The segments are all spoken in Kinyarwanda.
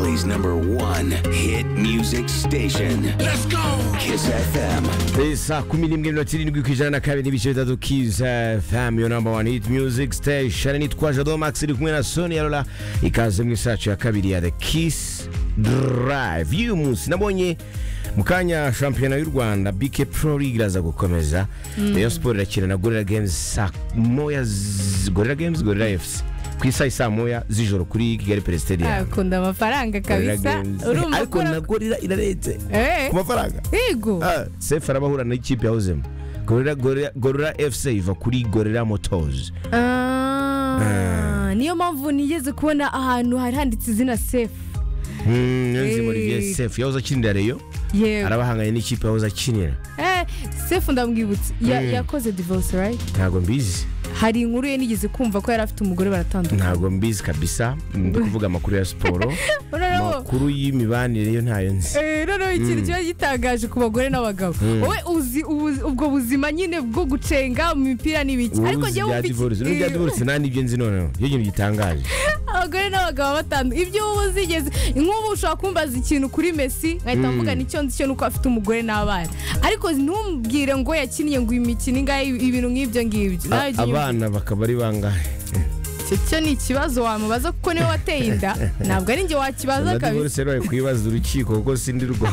Mississippi's number one hit music station. Let's go! Kiss FM. saa kumi n'imwe mirongo irindwi ku ijana na kabiri n'ibice bitatu kiza fm yo namba wani hiti miyuziki sitesheni nitwa jado max iri kumwe na soni ya rora ikaze mu isacu ya kabiri ya the kiss drive y'uyu munsi nabonye mu kanya shampiyona y'u rwanda bike pro league iraza gukomeza rayon siporo irakina na gorira games saa moya z- gorira games gorira efuse ku isaha saa moya z'ijoro kuri kigali perezida akunda amafaranga kabisa urumva ariko na ukora gorira irarenze Eh, ku mafaranga yego sefu arabahura n'ikipe yahozemo gorora gorora gorora fc iva kuri gorora motozi Ah, niyo mpamvu nigeze kubona ahantu hari handitse izina sefu niyonzima olivier sefu yahoze akinira reyo yego arabahanganye n'ikipe yahoze akinira Eh, sefu ndamwibutse Ya- Mm. yakoze divorce right ntabwo mbizi hari inkuru ye nigeze kumva ko yari afite umugore baratandukana ntabwo mbizi kabisa ndi kuvuga amakuru ya siporo Noneho- amakuru y'imibanire yo ntayo nzi Eh, noneho ikintu kiba gitangaje ku bagore n'abagabo wowe uzi ubu- ubwo buzima nyine bwo gucenga mu mipira n'ibiki wowe ariko uzi njyewe ibya mfite- divorce n'ibya Eh, divorce nta n'ibyo nzi noneho iyo kintu gitangaje abagore n'abagabo batanu ibyo uba uzigeze nk'ubu ushobora kumbaza ikintu kuri mesi nkahita mvuga nicyo nzi cyo nuko afite umugore n'abana ariko ntumbwire ngo yakiniye ngo imikino ingahe ibintu nk'ibyo ngibyo Nawe jya unyumva. abana bakaba ari bangahe Icyo cyo ni ikibazo wamubaza kuko niwe wateye inda ntabwo ari njye wakibaza na kabisa divorce rero bari kuyibaza urukiko kuko sindi rwo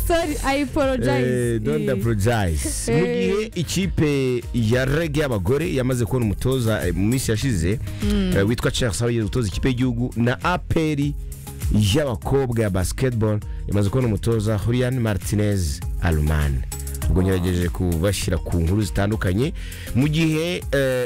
sorry i apologize Eh, don't Eh, apologize Eh. mu gihe ikipe ya rege y'abagore yamaze kubona umutoza eh, mu minsi yashize eh, witwa charles aho yigeze gutoza ikipe y'igihugu na aperi y'abakobwa ya basketball yamaze kubona umutoza julian martinez alumane ubwo ngerageje kubashyira ku nkuru zitandukanye mu gihe eh,